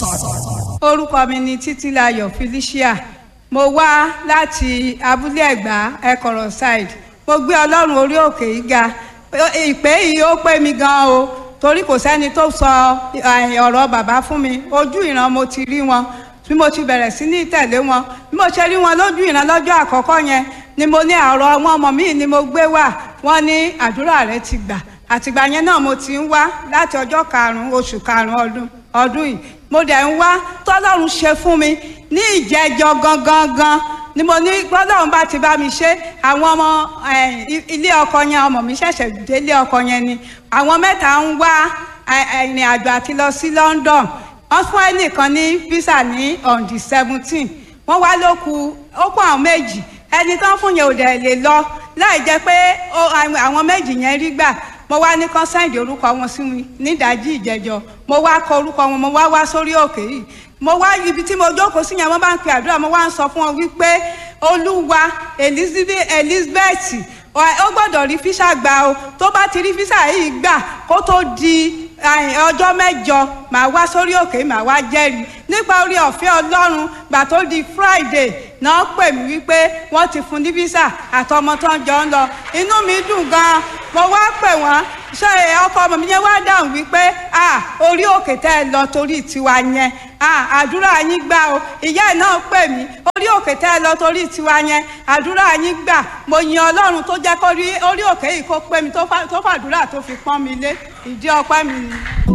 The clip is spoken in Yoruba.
orúkọ mi ni títílayọ̀ felicia mo wá láti abúlé ẹ̀gbá ẹ̀kọ̀rọ̀ side mo gbé ọlọ́run orí òkè yìí ga ìpè yìí ó pé mi gan o torí kò sẹ́ni tó sọ ọ̀rọ̀ bàbá fún mi ojú ìran mo ti rí wọn bí mo ti bẹ̀rẹ̀ sí ní tẹ̀lé wọn bí mo ṣe rí wọn lójú ìran lọ́jọ́ àkọ́kọ́ yẹn ni mo ní àrọ̀ wọn ọmọ mi ni mo gbé wá wọn ní àdúrà rẹ ti gbà àtìgbà yẹn náà mo ti ń wá láti ọjọ́ karùn-ún oṣù karùn-ún ọdún ọdún yìí mo dẹ̀ ń wá tọ́lọ́run ṣe fún mi ní ìjẹ́jọ́ gangan gan ni mo ní gbọ́dọ̀run bá ti bá mi ṣe àwọn ọmọ ilé ọkọ yẹn ọmọ mi ṣẹ̀ṣẹ̀ délé ọkọ yẹn ni àwọn mẹ́ta ń wá ìrìn àjò àti lọ sí London wọ́n fún ẹnìkan ní visa ní on the seventeen wọ́n wá ló kù ó kó àwọn méjì ẹni tán fún yẹn ò dẹ̀ lè lọ láì jẹ́ pé àwọn méjì yẹn rí gbà mo wá ní kán sáìdì orúkọ wọn sí mi nídàájí ìjẹjọ mo wá kọ orúkọ wọn mo wá wá sórí òkè yìí mo wá ibi tí mo jókòó sí yẹn mo bá ń pe àdúrà mo wá ń sọ fún wọn wípé olúwa elizabeth ó gbọ́dọ̀ rí físà gbà o tó bá ti rí físà yìí gbà kó tó di ọjọ́ mẹ́jọ màá wá sórí òkè màá wá jẹ́rìí nípa orí ọ̀fẹ́ ọlọ́run gbà tó di friday náà pè mí wípé wọ́n ti fún ní físà àtọmọ tó ń jọ ń lọ inú mi dùn gan-an mo wá pè wọ́n ṣé ọkọ ọmọ mi yẹn wá dáhùn wípé orí òkè tẹ́ ẹ lọ torí tiwa yẹn àdúrà yín gbà o ìyá ẹ̀ náà pè mí orí òkè tẹ́ ẹ lọ torí tiwa yẹn àdúrà yín gbà mo yin ọlọ́run tó jẹ́ kó rí orí òkè yìí kó pè mí tó fàdúrà tó fi pọ́n mi lé ìdí ọpẹ́ mi ni.